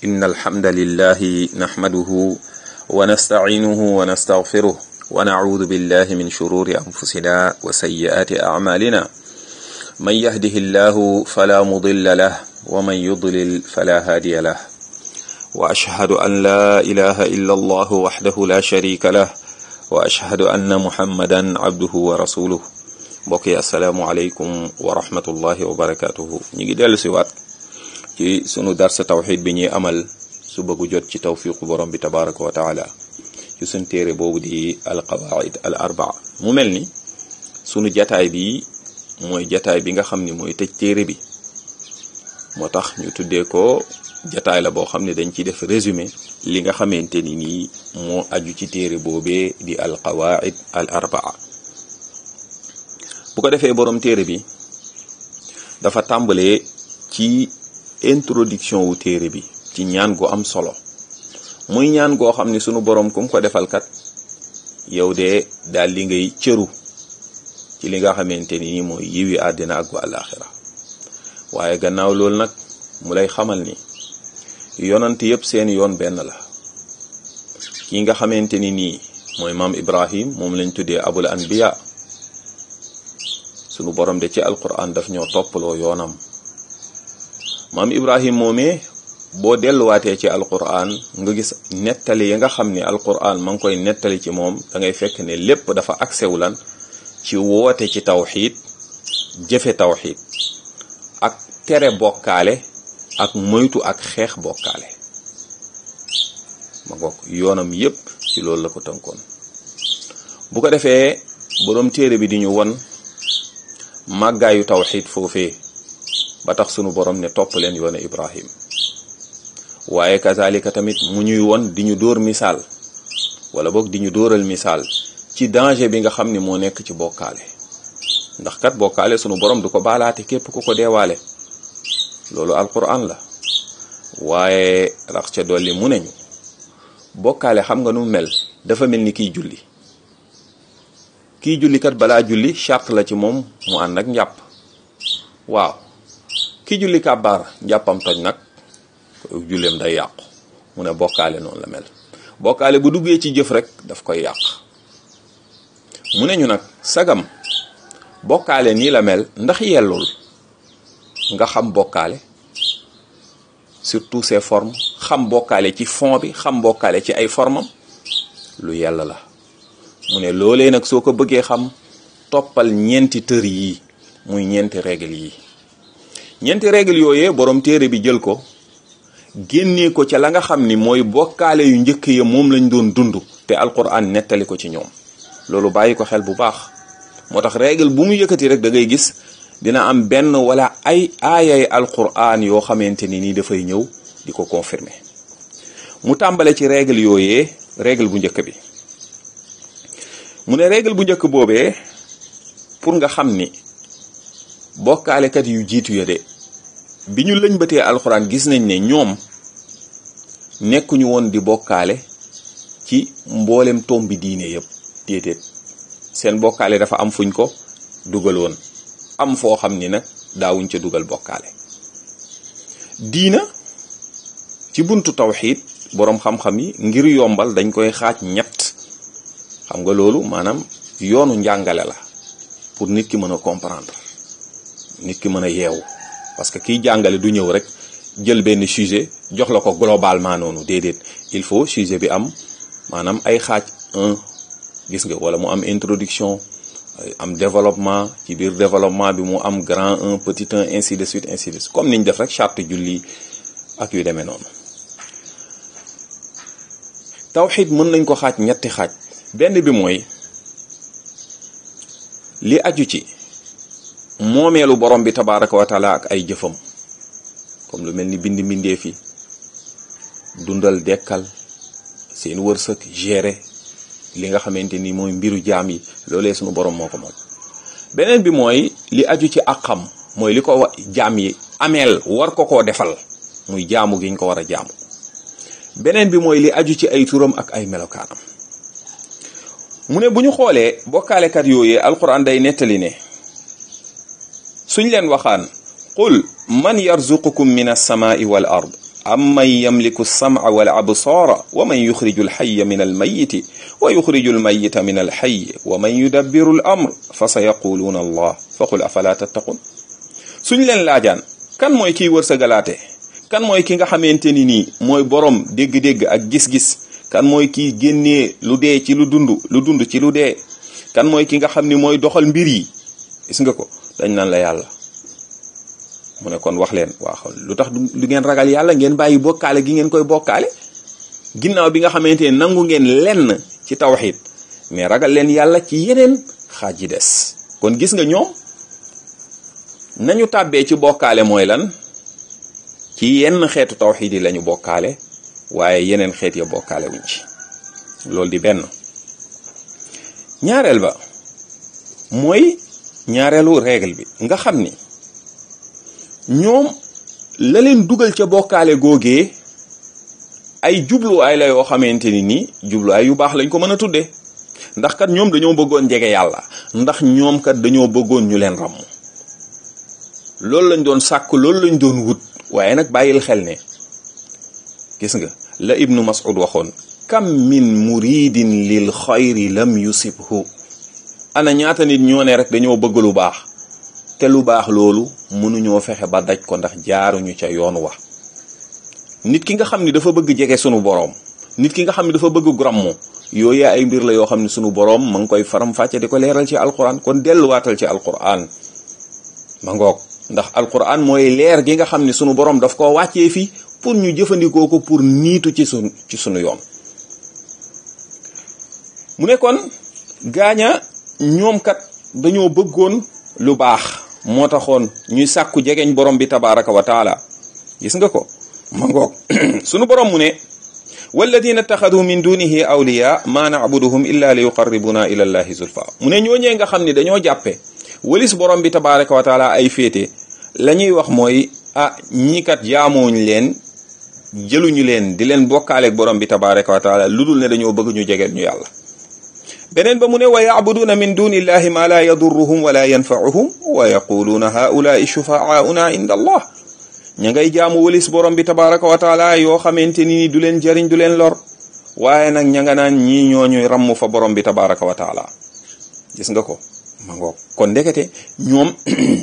إن الحمد لله نحمده ونستعينه ونستغفره ونعوذ بالله من شرور أنفسنا وسيئات أعمالنا من يهده الله فلا مضل له ومن يضلل فلا هادي له وأشهد أن لا إله إلا الله وحده لا شريك له وأشهد أن محمدا عبده ورسوله mbokk yi asalaamualeykum wa rahmatullahi wa barakatuhu ñu ngi dellu si waat ci sunu darsa tawxid bi ñuy amal su bëggu jot ci tawfiqu borom bi tabaraka wa taala ci sunu téere boobu di al qawaid al arbaa mu mel ni sunu jataay bi mooy jataay bi nga xam ni mooy tëj téere bi moo tax ñu tuddee ko jataay la boo xam ne dañ ci def résumé li nga xamante ni nii moo aju ci téere boobee di al qawaid al arbaa bu ko defee borom téere bi dafa tàmbalee ci introduction wu téere bi ci ñaan gu am solo muy ñaan goo xam ni sunu borom kum ko defal kat yow de daal li ngay cëru ci li nga xamante ni mooy yiwi àddina ak gu àllaaxira waaye gannaaw loolu nag mu lay xamal ni yonant yépp seen yoon benn la ki nga xamante ni nii mooy maam Ibrahim moom lañ tuddee abul anbiya sunu borom de ci alquran daf ñoo toppaloo yoonam maam ibrahim moomee boo delluwaatee ci alquran nga gis nettali yi nga xam ni alquran ma ngi koy nettali ci moom da ngay fekk ne lépp dafa aksewu lan ci woote ci tawxid jëfe tawxid ak tere bokkaale ak moytu ak xeex bokkaale ma ngoog yoonam yépp ci loolu la ko tënkoon bu ko defee boroom téere bi di ñu won màggaayu tawxid foofee ba tax sunu borom ne topp leen yoone ibrahim waaye kazalika tamit mu ñuy won di ñu dóor misaal wala boog di ñu dóoral misaal ci danger bi nga xam ni moo nekk ci bokkaale ndax kat bokkaale sunu borom du ko baalaate képp ku ko deewaale loolu alquran la waaye rax ca dolli mu neñu bokkaale xam nga nu mel dafa mel ni kiy julli kii jullikat balaa julli charte la ci moom mu ànd ak njàpp waaw kii julli kàbbaar njàppam toj nag julleem day yàqu mu ne bokkaale noonu la mel bokkaale bu duggee ci jëf rek daf koy yàq mu ne ñu nag sagam bokkaale nii la mel ndax yellul nga xam bokkaale surtout ses formes xam bokkaale ci fond bi xam bokkaale ci ay formam lu yell la mu ne loolee nag soo ko bëggee xam toppal ñeenti tër yii muy ñeenti règle yi ñeenti règle yooyee borom téere bi jël ko génnee ko ca la nga xam ni mooy bokkaale yu njëkk ya moom lañ doon dund te alquran nettali ko ci ñoom loolu bàyyi ko xel bu baax moo tax règle bu mu yëkkati rek da ngay gis dina am benn wala ay aayay alquran yoo xamante ni nii dafay ñëw di ko confirmer mu tàmbale ci règle yooyee règle bu njëkk bi mu ne règle bu njëkk boobee pour nga xam ni bokkaalekat yu jiitu ya de bi ñu lëñbatee alxuraan gis nañ ne ñoom nekkuñu woon di bokkaale ci mboolem tombi diine yëpp déedéet seen bokkaale dafa am fuñ ko dugaloon am foo xam ni nag daawuñ ca dugal bokkaale diina ci buntu tawxiid boroom xam-xam yi ngir yombal dañ koy xaaj ñett xam nga loolu maanaam yoonu njàngale la pour nit ki mën a comprendre nit ki mën a yeewu parce que kiy jàngale du ñëw rek jël benn sujet jox la ko globalement noonu déedéet il faut sujet bi am maanaam ay xaaj un gis nga wala mu am introduction am développement ci biir développement bi mu am grand un petit un ainsi de suite ainsi de suite comme niñ def rek charte julli ak yu demee noonu tawxid mën nañ ko xaaj ñetti xaaj benn bi mooy li aju ci moomeelu borom bi tabaraka wa taala ak ay jëfam comme lu mel ni bind mbindeef yi dundal dekkal seen wërsëg gérer li nga xamante ni mooy mbiru jaam yi loolee sunu borom moo ko moom beneen bi mooy li aju ci àqam mooy li ko wa jaam yi ameel war ko koo defal muy jaamu gi ñu ko war a jaamu beneen bi mooy li aju ci ay turam ak ay melokaanam mu ne bu ñu xoolee bokkaalekat yooyee alquran day nettali ne suñ leen waxaan qul man yarzuqukum min alsamaai wal ard amman yamliku alsamca wal absaara wa man yuxriju alxaya min almayiti wa yuxriju almayita min alxayi wa man yudabbiru al amr fa sa yaquluuna allah fa qul afala tattaqun suñ leen laajaan kan mooy kiy wërsëgalaate kan mooy ki nga xamante ni nii mooy borom dégg-dégg ak gis-gis kan mooy kiy génnee lu dee ci lu dund lu dund ci lu dee kan mooy ki nga xam ni mooy doxal mbir yi gis nga ko dañ naan la yàlla mu ne kon wax leen waaw lu tax du ngeen ragal yàlla ngeen bàyyi bokkaale gi ngeen koy bokkaale ginnaaw bi nga xamante ne nangu ngeen lenn ci tawxid mais ragal leen yàlla ci yeneen xaaj yi des kon gis nga ñoom nañu tàbbee ci bokkaale mooy lan ci yenn xeetu tawxid yi lañu bokkaale waaye yeneen xeet ya bokkaale wuñ ci loolu di benn ñaareel ba mooy ñaareelu règle bi nga xam ni ñoom la leen dugal ca bokkaale googee ay jubluwaay la yoo xamante ni nii jubluwaay yu baax lañ ko mën a tuddee ndax kat ñoom dañoo bëggoon jege yàlla ndax ñoom kat dañoo bëggoon ñu leen ràmm loolu lañ doon sàkk loolu lañ doon wut waaye nag bàyyil xel ne gis nga la ibnu mas'ud waxoon kam min muridin lil xayri lam yusibhu ana ñaata nit ñoo ne rek dañoo bëgg lu baax te lu baax loolu mënuñoo fexe ba daj ko ndax jaaruñu ca yoon wa nit ki nga xam ni dafa bëgg jege sunu boroom nit ki nga xam ni dafa bëgg grammo yooyu ay mbir la yoo xam ne sunu boroom ma ngi koy faram fàcce di ko leeral ci alquran kon delluwaatal ci alquran ma ngoog ndax alquran mooy leer gi nga xam ne sunu boroom daf koo wàccee fii pour ñu jëfandikoo ko pour niitu ci sunu ci sunu yoon mu ne kon gaaña ñoom kat dañoo bëggoon lu baax moo taxoon ñuy sàkku jegeñ borom bi tabaraka wa taala gis nga ko ma ngoog sunu borom mu ne walladina taxadu min dunihi awliya ma nacbuduhum illa li yuqarribuna ila llahi zulfa mu ne ñooñee nga xam ni dañoo jàppe walis borom bi tabaraka wa taala ay féete la ñuy wax mooy ah ñii kat jaamooñ leen jëluñu leen di leen bokkaaleeg borom bi tabaraka wa taala lu dul ne dañoo bëgg ñu jegeel ñu yàlla beneen ba mu ne wa yacbuduuna min duni illahi ma la yadurruhum wala yanfauhum wa yaquluuna haulaai shufaauna inda allah ña ngay jaamu walis borom bi tabaraka wa taala yoo xamante ni du leen jëriñ du leen lor waaye nag ña nga naan ñii ñooñuy ramm fa borom bi tabaraka wa taala gis nga ko ma ngoog kon ndekete ñoom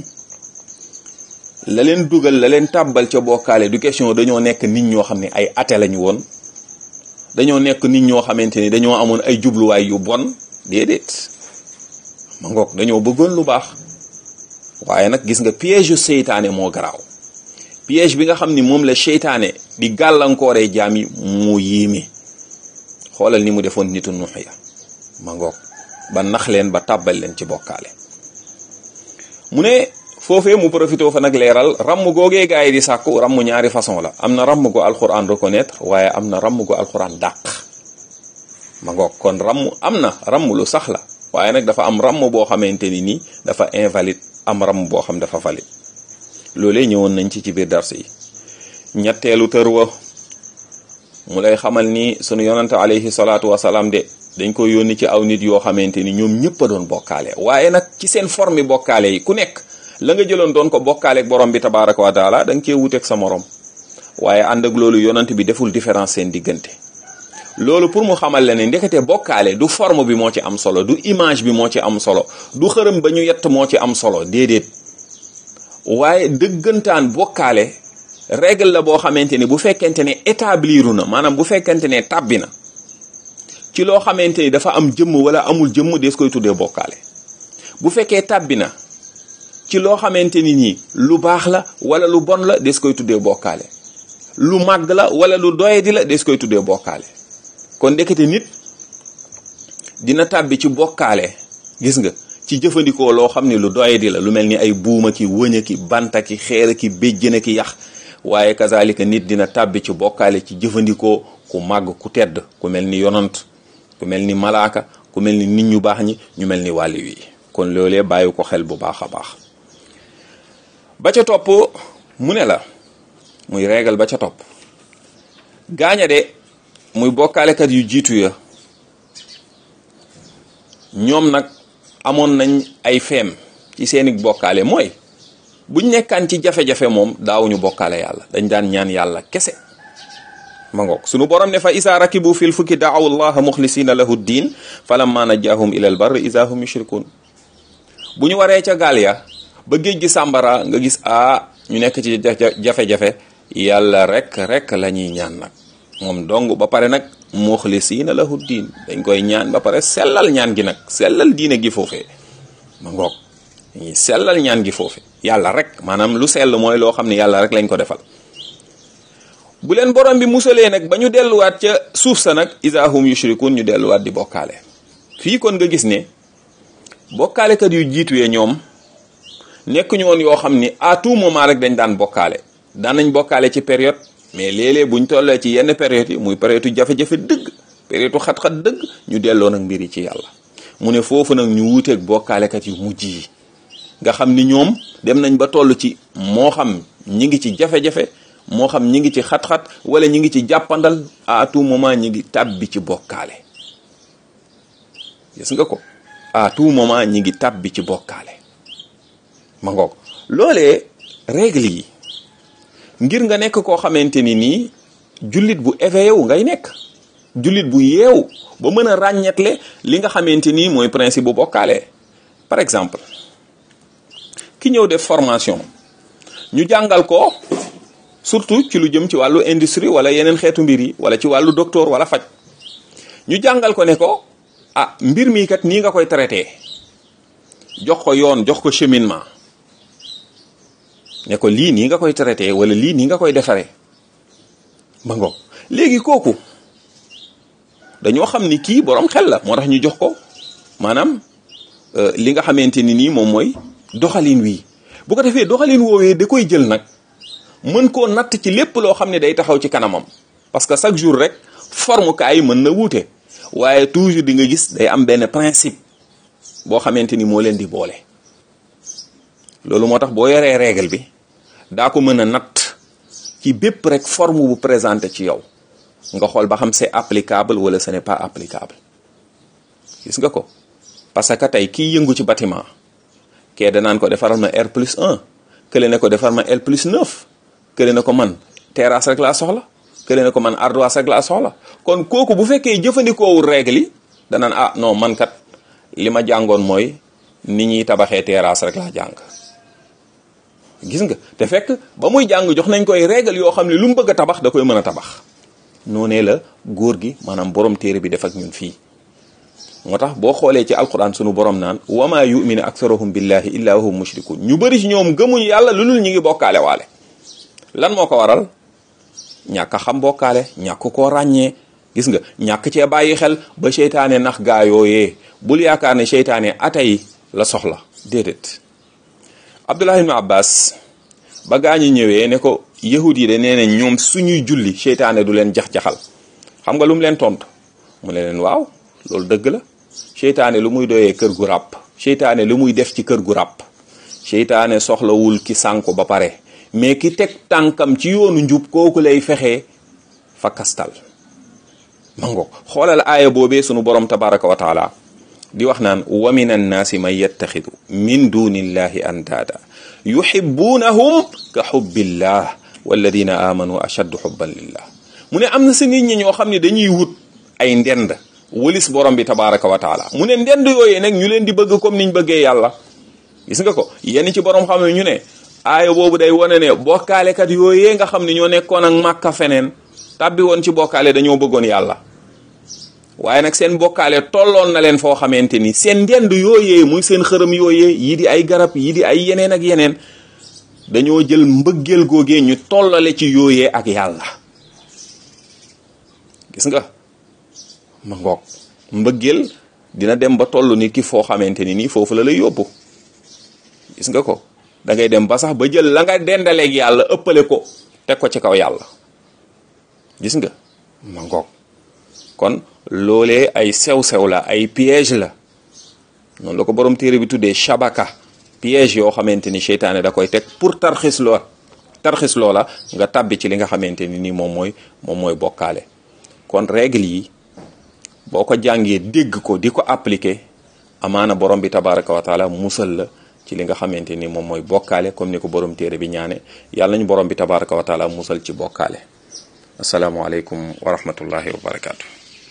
la leen dugal la leen tàbbal ca bokkaale du question dañoo nekk nit ñoo xam ne ay ate lañu woon dañoo nekk nit ñoo xamante ni dañoo amoon ay jubluwaay yu bon déedéet ma ngoog dañoo bëggoon lu baax waaye nag gis nga piège yu seytaane moo garaaw piège bi nga xam ni moom la seytaane di gàllankooree jaam yi mu yéeme xoolal ni mu defoon nitu nuux ya ma ngoog ba nax leen ba tàbbal leen ci bokkaale mu ne foofee mu profité fa nag leeral ramm googee gaa yi di sàkku ramm ñaari façon la am na ramm go alxuraan reconnaître waaye am na ramm go alxuraan dàq ma ngoog kon ramm am na ramm lu sax la waaye nag dafa am ramm boo xamante ni nii dafa invalide am ramm boo xam dafa valide loolee ñëwoon nañ ci ci biir dars yi ñetteelu tër wa mu lay xamal ni sunu yonante alayhi salaatu wasalaam de dañ ko yónni ci aw nit yoo xamante ni ñoom ñëpp a doon bokkaale waaye nag ci seen forme bokkaale yi ku nekk la nga jëloon doon ko bokkaale ak borom bi tabaraka wa taala da nga cee wuteeg sa morom waaye ànd ak loolu yonant bi deful différence seen diggante loolu pour mu xamal la ne ndekete bokkaale du forme bi moo ci am solo du image bi moo ci am solo du xërëm ba ñu yett moo ci am solo déedéet waaye dëggantaan bokkaale règle la boo xamante ni bu fekkente ne établiru na maanaam bu fekkente ne tàbbi na ci loo xamante ni dafa am jëmm wala amul jëmm des koy tuddee bokkaale bu fekkee tàbbi na ci loo xamante ni nii lu baax la wala lu bon la des koy tuddee bokkaale lu màgg la wala lu doyadi la des koy tuddee bokkaale kon ndekete nit dina tàbbi ci bokkaale gis nga ci jëfandikoo loo xam ne lu doyadi la lu mel ni ay buuma ki wëña ki banta ki xeera ki béjjëna ki yax waaye kazalika nit dina tàbbi ci bokkaale ci jëfandikoo ku màgg ku tedd ku mel ni yonant ku mel ni malaaka ku mel ni nit ñu baax ñi ñu mel ni wàlli wi kon loolee bàyyi ko xel bu baax a baax ba ca topp mu ne la muy régal ba ca topp gaaña de muy bokkaalekat yu jiitu ya ñoom nag amoon nañ ay feem ci seeni bokkaale mooy buñ nekkaan ci jafe-jafe moom daawuñu bokkaale yàlla dañ daan ñaan yàlla kese ma ngoog sunu borom ne fa isa rakibu fil fukki daaw allaha muxlisina lahu ddin falamma najahum ila al barri isa hum yushrikun bu ñu waree ca gaal ya ba géej gi sàmbara nga gis a ñu nekk ci jafe-jafe yàlla rek rek la ñuy ñaan nag moom dong ba pare nag muxlisina lahu diin dañ koy ñaan ba pare sellal ñaan gi nag sellal diine gi foofee ma ngoog dañuy sellal ñaan gi foofe yàlla rek maanaam lu sell mooy loo xam ne yàlla rek lañ ko defal bu leen borom bi musalee nag ba ñu delluwaat ca suuf sa nag isa hum yushrikun ñu delluwaat di bokkaale fii kon nga gis ne bokkaalekat yu jiituwee ñoom nekk ñu woon yoo xam ni à tout moment rek dañ daan bokkaale daan nañ bokkaale ci période mais léeg-léeg buñ tollee ci yenn période yi muy période jafe-jafe dëgg période xat-xat dëgg ñu delloo nag mbir yi ci yàlla mu ne foofu nag ñu wuuteeg bokkaalekat yu mujj yi nga xam ni ñoom dem nañ ba toll ci moo xam ñi ngi ci jafe-jafe moo xam ñi ngi ci xat-xat wala ñi ngi ci jàppandal à tout moment ñi ngi tàbbi ci bokkaale gis nga ko à tout moment ñi ngi tàbbi ci bokkaale ma ngoog loolee règle yi ngir nga nekk koo xamante ni nii jullit bu éveillé wu ngay nekk jullit bu yeewu ba mën a ràññetle li nga xamante ni mooy principe bu bokkaale par exemple ki ñëw def formation ñu jàngal ko surtout ci lu jëm ci wàllu industrie wala yeneen xeetu mbir yi wala ci wàllu docteur wala faj ñu jàngal ko ne ko ah mbir mii kat nii nga koy traité jox ko yoon jox ko cheminement ne ko lii nii nga koy traité wala lii nii nga koy defaree ba ngo léegi kooku dañoo xam ni kii borom xel la moo tax ñu jox ko maanaam li nga xamante ni nii moom mooy doxalin wii bu ko defee doxalin woowee da koy jël nag mën koo natt ci lépp loo xam ne day taxaw ci kanamam parce que chaque jour rek forme kaay mën na wuute waaye toujours di nga gis day am benn principe boo xamante ni moo leen di boole loolu moo tax boo yoree règle bi daa ko mën a natt ci bépp rek forme bu présenté ci yow nga xool ba xam c'est applicable wala ce n'est pas applicable gis nga ko parce que tey kii yëngu ci bâtiment kee danaan ko defaral ma R plus 1 kële ne ko defar ma L plus 9 kële ne ko man terrasse rek laa soxla kële ne ko man ardoise rek laa soxla kon kooku bu fekkee jëfandikoowul règle yi danaan ah non man kat li ma jàngoon mooy ni ñuy tabaxee terrasse rek laa jàng gis nga te fekk ba muy jàng jox nañ koy règle yoo xam ne lu mu bëgg a tabax da koy mën a tabax noonee la góor gi maanaam borom téere bi def ak ñun fii moo tax boo xoolee ci alquran sunu borom naan wama yuminu aktharuhum billahi illa hum mushrikun ñu bëri ci ñoom gëmuñ yàlla lu dul ñu ngi bokkaale waale lan moo ko waral ñàkk a xam bokkaale ñàkk koo ràññee gis nga ñàkk cee bàyyi xel ba seytaane nax gaa yooyee bul yaakaar ne seytaane atay la soxla déedéet abdullah ibn abbas ba gaa ñi ñëwee ne ko yahud yi de nee nañ ñoom suñuy julli seytaane du leen jax-jaxal xam nga lu mu leen tontu mu ne leen waaw loolu dëgg la seytaane lu muy doyee kër gu ràpp seytaane lu muy def ci kër gu ràpp seytaane soxlawul ki sànku ba pare mais ki teg tànkam ci yoonu njub kooku lay fexee fa kastal mango xoolal aaya boobee sunu borom tabaraka wa taala di wax naan wa min annaasi man yattaxidu min dunillahi andaada yuhibbunahum ka xubbillah walladina amanu ashaddu xubban lillah mu ne am na sa nit ñi ñoo xam ne dañuy wut ay ndend wëlis borom bi tabaraka wa taala mu ne ndend yooyee nag ñu leen di bëgg comme niñ bëggee yàlla gis nga ko yenn ci borom xam ne ñu ne aaya boobu day wane ne bokkaalekat yooyee nga xam ne ñoo nekkoon ak màkka feneen tàbbi woon ci bokkaale dañoo bëggoon yàlla waaye nag seen bokkaale tolloon na leen foo xamante ni seen ndend yooyee muy seen xërëm yooyee yii di ay garab yii di ay yeneen ak yeneen dañoo jël mbëggeel googee ñu tollale ci yooyee ak yàlla gis nga ma ngoog mbëggeel dina dem ba toll ni ki foo xamante ni nii foofu la lay yóbbu gis nga ko da ngay dem ba sax ba jël la nga dendaleeg yàlla ëppale ko teg ko ci kaw yàlla gis nga ma ngoog kon loolee ay sew-sew la ay piège la noonu la ko borom téere bi tuddee shabaka piège yoo xamante ni seytaane da koy teg pour tarxis loo tarxis loola nga tàbbi ci li nga xamante ni nii moom mooy moom mooy bokkaale kon règle yi boo ko jàngee dégg ko di ko appliquer amaana borom bi tabaraka wa taala musal la ci li nga xamante ni moom mooy bokkaale comme ni ko borom téere bi ñaane yàlla nañu borom bi tabaraka wa taala musal ci bokkaale asalaamualeykum wa rahmatullahi wa barakaatu.